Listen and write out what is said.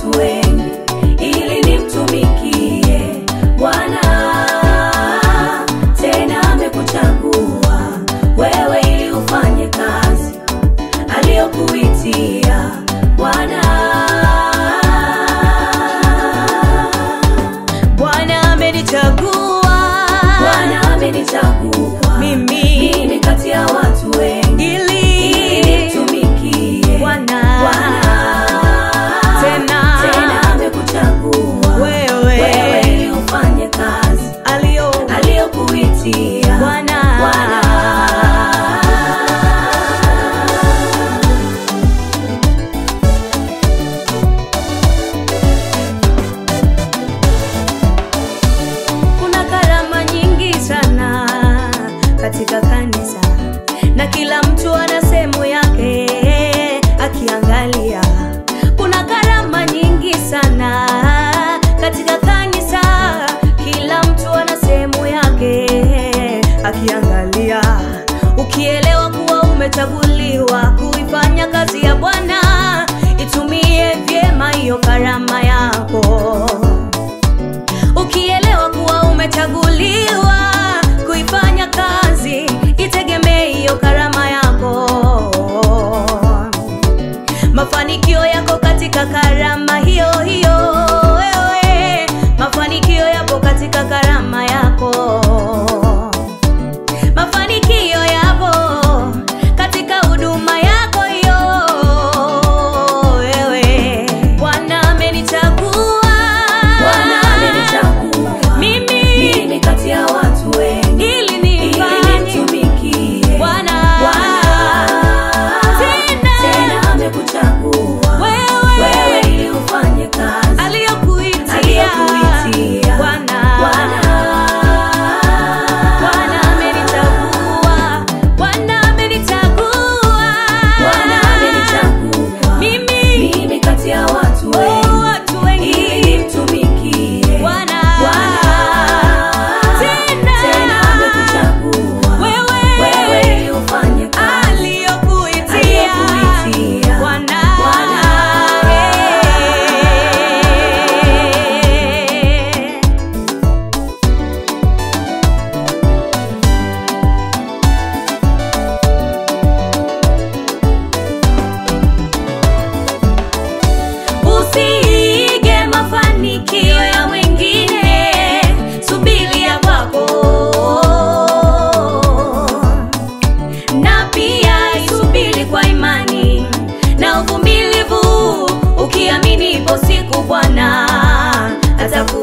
watu wengi ili nimtumikie Bwana. Tena amekuchagua wewe ili ufanye kazi aliyokuitia Bwana. Bwana amenichagua Bwana amenichagua mimi mimi kati ya watu wengi ili ili nimtumikie Bwana. Bwana. Tena. Tena amekuchagua Wewe. wewe ili ufanye kazi alio aliyokuitia Bwana. Bwana. kuna karama nyingi sana katika kanisa na kila mtu ana sehemu yake akiangalia kuna karama nyingi sana katika kanisa kila mtu ana sehemu yake akiangalia ukielewa kuwa umechaguliwa kuifanya kazi ya bwana itumie vyema hiyo karama yako ukielewa kuwa umechaguliwa kuifanya kazi itegemee hiyo karama yako mafanikio yako katika karama hiyo hiyo wewe mafanikio yapo katika karama yako mafanikio yapo katika huduma yako hiyo wewe bwana amenichagua Bwana amenichagua mimi mimi kati ya watu wengi ili ili nifanye nimtumikie Bwana. Bwana. Tena. Tena amekuchagua Wewe. wewe ili ufanye kazi aliyokuitia aliyokuitia Bwana. Bwana. Bwana amenichagua Bwana amenichagua Bwana amenichagua mimi mimi kati ya watu oh, wengi watu wengi ili nimtumikie Bwana. Bwana. Tena. Tena amekuchagua Wewe. wewe ili ufanye kazi aliyokuitia aliyokuitia Bwana. Bwana. Eh. Usiige mafanikio ya wengine, subiri ya kwako, na pia isubiri kwa imani na uvumilivu, ukiamini ipo siku Bwana ataku